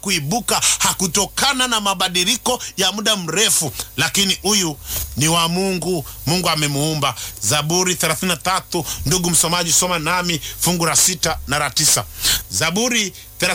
kuibuka hakutokana na mabadiliko ya muda mrefu, lakini huyu ni wa Mungu. Mungu amemuumba. Zaburi 33, ndugu msomaji, soma nami fungu la sita na la tisa. Zaburi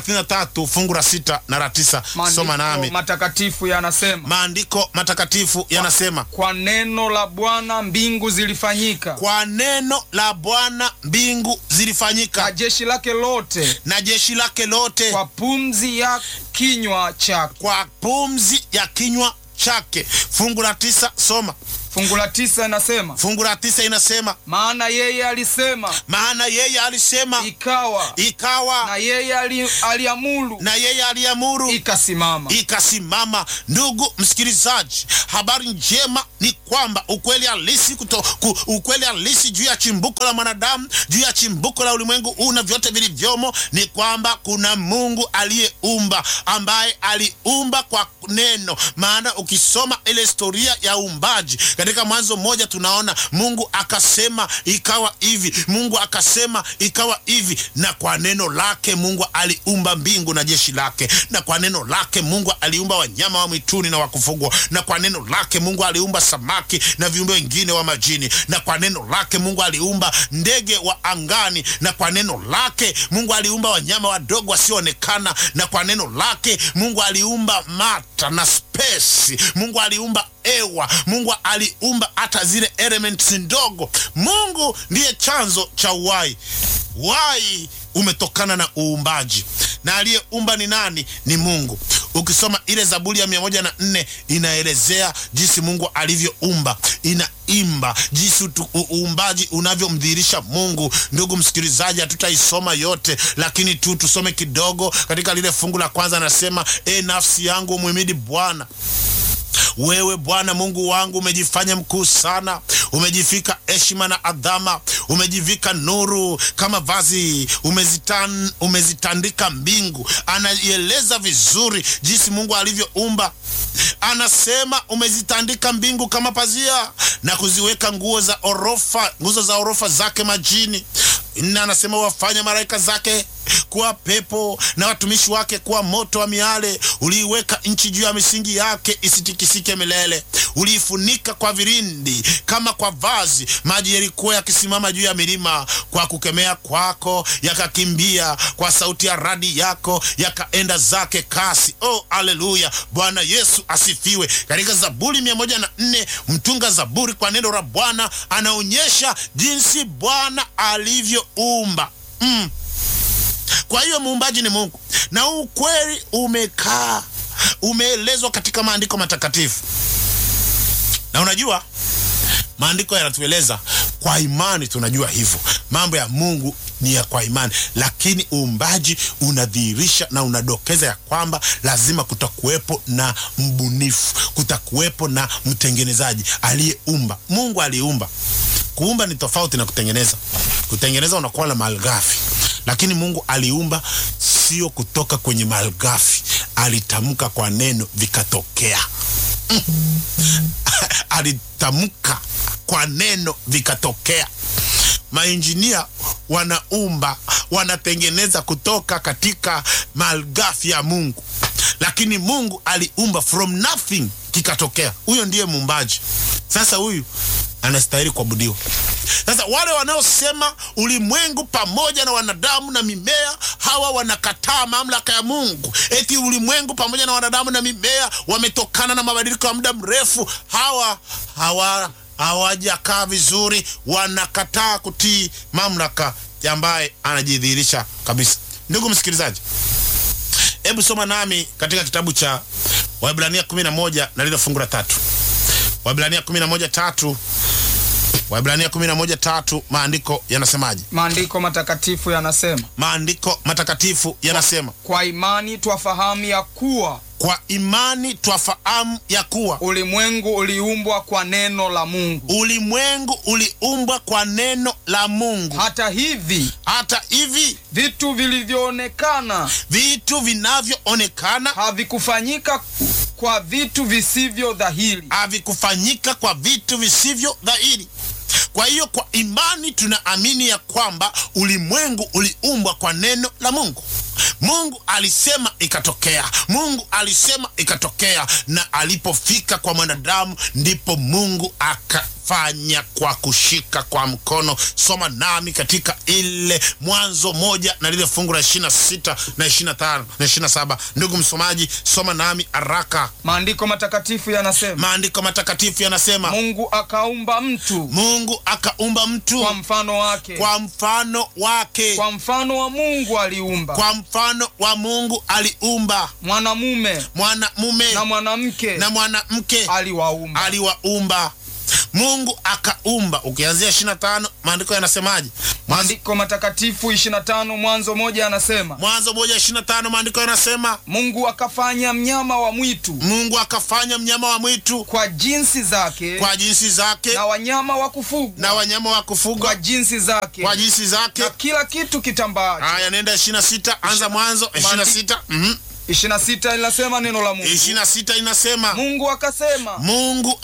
33 fungu la sita na la tisa, soma nami. Maandiko matakatifu yanasema, Maandiko matakatifu yanasema, kwa neno la Bwana mbingu zilifanyika, kwa neno la Bwana mbingu na zilifanyika, jeshi lake lote na jeshi lake lote kwa pumzi ya kinywa chake. kwa pumzi ya kinywa chake. Fungu la tisa, soma. Fungu la tisa inasema, Fungu la tisa inasema, maana yeye alisema maana yeye alisema ikawa, na ikawa, yeye ali, aliamuru na yeye aliamuru ikasimama. ikasimama. Ndugu msikilizaji, habari njema ni kwamba ukweli halisi kuto, ku, ukweli halisi juu ya chimbuko la mwanadamu, juu ya chimbuko la ulimwengu huu na vyote vilivyomo ni kwamba kuna Mungu aliyeumba, ambaye aliumba kwa neno. Maana ukisoma ile historia ya uumbaji katika Mwanzo mmoja, tunaona Mungu akasema ikawa hivi, Mungu akasema ikawa hivi, na kwa neno lake Mungu aliumba mbingu na jeshi lake, na kwa neno lake Mungu aliumba wanyama wa mwituni na wa kufugwa, na kwa neno lake Mungu aliumba samaki na viumbe wengine wa majini, na kwa neno lake Mungu aliumba ndege wa angani, na kwa neno lake Mungu aliumba wanyama wadogo wasioonekana, na kwa neno lake Mungu aliumba mata na space. Mungu aliumba ewa. Mungu aliumba hata zile elements ndogo. Mungu ndiye chanzo cha uhai. Uhai umetokana na uumbaji, na aliyeumba ni nani? Ni Mungu. Ukisoma ile Zaburi ya mia moja na nne inaelezea jinsi Mungu alivyoumba, inaimba jinsi utu- u- uumbaji unavyomdhihirisha Mungu. Ndugu msikilizaji, hatutaisoma yote, lakini tu tusome kidogo katika lile fungu la kwanza. Anasema, e nafsi yangu umhimidi Bwana wewe Bwana Mungu wangu umejifanya mkuu sana, umejifika heshima na adhama, umejivika nuru kama vazi, umezitan, umezitandika mbingu. Anaieleza vizuri jinsi Mungu alivyoumba. Anasema umezitandika mbingu kama pazia na kuziweka nguo za orofa, nguzo za orofa zake majini. Na anasema wafanya malaika zake kuwa pepo na watumishi wake kuwa moto wa miale. Uliiweka nchi juu ya misingi yake isitikisike milele. Uliifunika kwa vilindi kama kwa vazi, maji yalikuwa yakisimama juu ya milima. Kwa kukemea kwako yakakimbia, kwa sauti ya radi yako yakaenda zake kasi. Oh, aleluya! Bwana Yesu asifiwe. Katika Zaburi mia moja na nne mtunga Zaburi kwa neno la Bwana anaonyesha jinsi Bwana alivyoumba mm. Kwa hiyo muumbaji ni Mungu, na huu ukweli umekaa umeelezwa katika maandiko matakatifu. Na unajua maandiko yanatueleza kwa imani, tunajua hivyo mambo ya Mungu ni ya kwa imani, lakini uumbaji unadhihirisha na unadokeza ya kwamba lazima kutakuwepo na mbunifu, kutakuwepo na mtengenezaji aliyeumba. Mungu aliumba. Kuumba ni tofauti na kutengeneza. Kutengeneza unakuwa na malighafi lakini Mungu aliumba sio kutoka kwenye malighafi, alitamka kwa neno vikatokea. Mm. alitamka kwa neno vikatokea. Mainjinia wanaumba, wanatengeneza kutoka katika malighafi ya Mungu, lakini Mungu aliumba from nothing, kikatokea. Huyo ndiye muumbaji. Sasa huyu anastahili kuabudiwa. Sasa wale wanaosema ulimwengu pamoja na wanadamu na mimea, hawa wanakataa mamlaka ya Mungu, eti ulimwengu pamoja na wanadamu na mimea wametokana na mabadiliko ya muda mrefu. Hawa hawa hawajakaa vizuri, wanakataa kutii mamlaka ambaye anajidhihirisha kabisa. Ndugu msikilizaji, hebu soma nami katika kitabu cha Waebrania 11 na lile fungu la tatu. Waebrania 11 tatu Waebrania 11 tatu, maandiko yanasemaje? Maandiko matakatifu yanasema, Maandiko matakatifu yanasema, kwa imani twafahamu ya kuwa kwa imani twafahamu ya kuwa ulimwengu uliumbwa kwa neno la Mungu, ulimwengu uliumbwa kwa neno la Mungu. hata hivi Hata hivi vitu vilivyoonekana vitu vinavyoonekana havikufanyika kwa vitu visivyo dhahiri. havikufanyika kwa vitu visivyo dhahiri. Kwa hiyo kwa imani tunaamini ya kwamba ulimwengu uliumbwa kwa neno la Mungu. Mungu alisema ikatokea, Mungu alisema ikatokea, na alipofika kwa mwanadamu ndipo Mungu akafanya kwa kushika kwa mkono. Soma nami katika ile Mwanzo moja na lile fungu la ishirini na sita na ishirini na tano na ishirini na saba Ndugu msomaji, soma nami haraka. Maandiko matakatifu yanasema, Maandiko matakatifu yanasema Mungu akaumba mtu Mungu akaumba mtu kwa mfano wake, kwa mfano wake, kwa mfano wa Mungu aliumba, kwa mfano wa Mungu aliumba mwanamume mwanamume na mwanamke na mwanamke aliwaumba. aliwaumba. Mungu akaumba. Ukianzia 25 maandiko yanasemaje? Mwanzo, Maandiko matakatifu 25 Mwanzo moja anasema, Mwanzo moja 25 maandiko yanasema Mungu akafanya mnyama wa mwitu Mungu akafanya mnyama wa mwitu kwa jinsi zake kwa jinsi zake na wanyama wa kufugwa na wanyama wa kwa kufugwa jinsi zake kwa jinsi zake. na kila kitu kitambaacho. Haya, nenda 26, anza Mwanzo 26. Mhm. 26 linasema neno la Mungu. 26 inasema Mungu akasema, Mungu